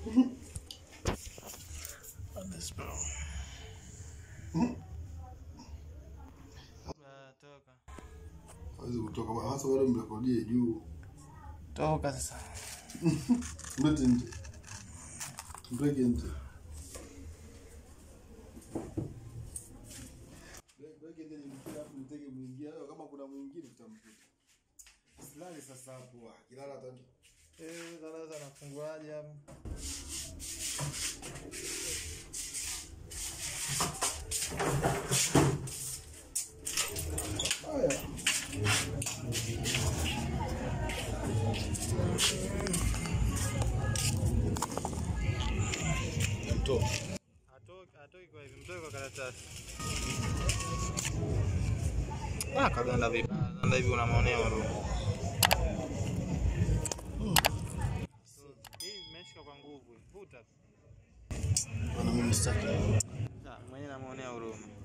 Ah, Toka. Hawezi kutoka bwana. Hasa bado mrekodie juu. Toka sasa. Mlete nje. Mpeke nje. Mpeke nje nimfikie hapo niteke mwingine. Hayo Kama kuna mwingine tutamkuta. Silali sasa hapo. ah, Kilala hata Eh, darasa nafunguaje hapo? haya. Mtoa. Atoki, atoki kwa hivi, mtoe kwa karatasi. Ah, kaganda vibaya. Ganda hivi unamwonea huruma. Hii imeshika kwa nguvu. Vuta. Bwana mimi sitaki. Sawa, mwenyewe namwonea huruma.